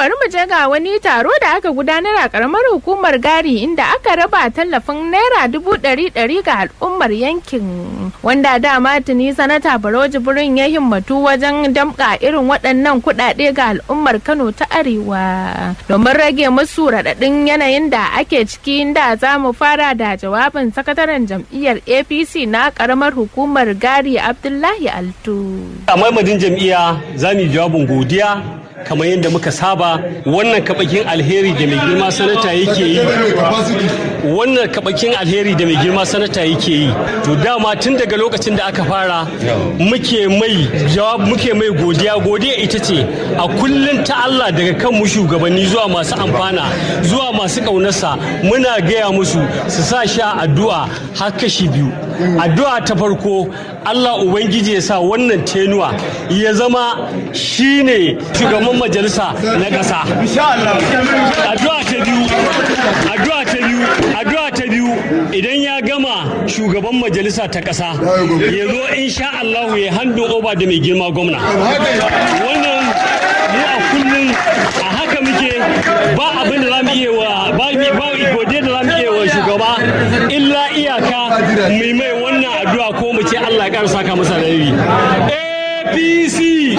bari mu je ga wani taro da aka gudanar a karamar hukumar gari inda aka raba tallafin naira dubu ɗari ɗari ga al'ummar yankin wanda dama tuni sanata baro jibrin ya himmatu wajen damƙa irin waɗannan kuɗaɗe ga al'ummar kano ta arewa domin rage musu raɗaɗin yanayin da ake ciki inda za mu fara da jawabin sakataren jam'iyyar apc na karamar hukumar gari abdullahi altu a maimadin jam'iyya za mu yi jawabin godiya kamar yadda muka saba wannan kabakin alheri da mai girma sanata yake yi wannan kabakin alheri da mai girma sanata yake yi to dama tun daga lokacin da aka fara muke mai jawab muke mai godiya godiya ita ce a kullun ta Allah daga kan mu shugabanni zuwa masu amfana zuwa masu kaunarsa muna gaya musu su sa sha addu'a har kashi biyu addu'a ta farko Allah ubangiji ya sa wannan tenuwa ya zama shine shugaban majalisa na ƙasa addu'a ta biyu addu'a ta biyu addu'a ta biyu idan ya gama shugaban majalisa ta ƙasa ya zo insha Allah ya handin oba da mai girma gwamna wannan mu a kullum a haka muke ba abin da zamu iya wa ba ba gode da zamu iya wa shugaba illa iyaka mai mai wannan addu'a ko mu ce Allah ya ƙara saka masa da APC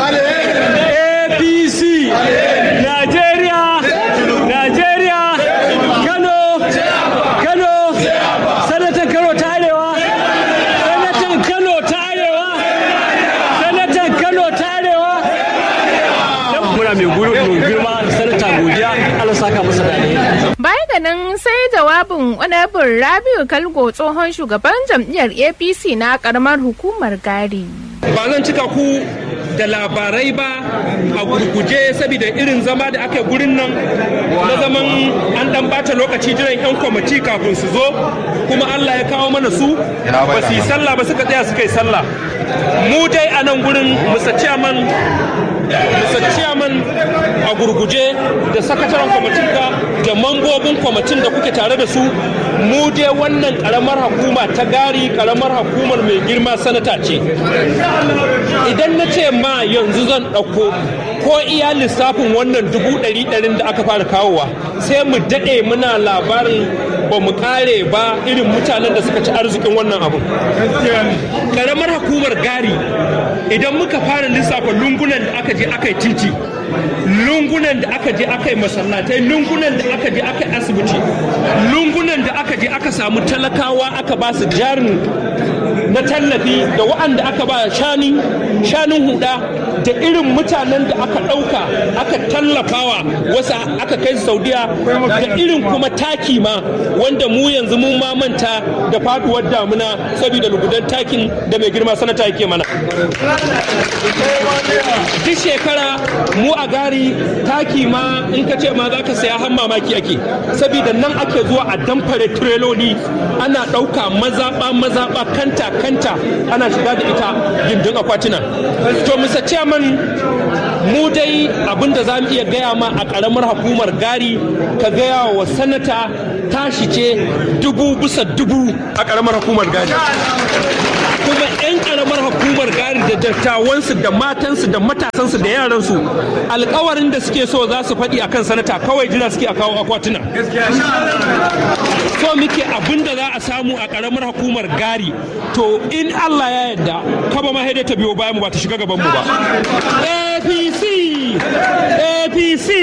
APC Najeriya Najeriya Kano Kano Sanatan Kano ta Arewa Sanatan Kano ta Arewa Sanatan Kano ta Arewa muna mai gurin girma sanata godiya Allah saka masa da Baya ga nan sai jawabin Honorable Rabiu Kalgo tsohon shugaban jam'iyyar APC na karamar hukumar Gari. Ba zan cika ku da labarai ba a gurguje saboda irin zama da aka gurin nan na zaman an dan bata lokaci jiran 'yan kwamiti kafin su zo kuma Allah ya kawo mana su ba su yi sallah ba suka tsaya suka yi sallah mu dai a nan gurin musa ciyaman a gurguje da sakataren kwamitin ka da mambobin kwamitin da kuke tare da su mu dai wannan karamar hukuma ta gari karamar hukumar mai girma sanata ce idan na ce ma yanzu zan ɗauko ko iya lissafin wannan dubu ɗari ɗarin da aka fara kawowa sai mu daɗe muna labarin ba mu kare ba irin mutanen da suka ci arzikin wannan abu karamar hukumar gari idan muka fara lissafa lungunan da aka je aka yi titi lungunan da aka je aka yi masallatai lungunan da aka je aka yi asibiti lungunan da aka je aka samu talakawa aka ba su jarin na tallafi da wa'anda aka ba shani shanun huda da irin mutanen da aka ɗauka aka tallafawa wasu aka kai saudiya da irin kuma taki ma wanda mu yanzu mun ma manta da faduwar damuna saboda lugudan takin da mai girma sanata yake mana duk shekara mu a gari taki ma in ka ce ma za ka saya har mamaki ake saboda nan ake zuwa a damfare tireloli ana ɗauka mazaɓa mazaɓa kanta kanta ana shiga da ita gindin akwatina to musa chairman mu dai abinda za mu iya gaya ma a ƙaramar hukumar gari ka gaya wa sanata tashi ce dubu bisa dubu a ƙaramar hukumar gari kuma 'yan ƙaramar hukumar gari da dattawansu da matansu da matasansu da yaransu alkawarin da suke so za su faɗi akan sanata kawai jira suke a kawo akwatuna so muke abin da za a samu a ƙaramar hukumar gari to in allah ya yarda kaba ma ta biyo bayan mu ba ta shiga gaban mu ba apc apc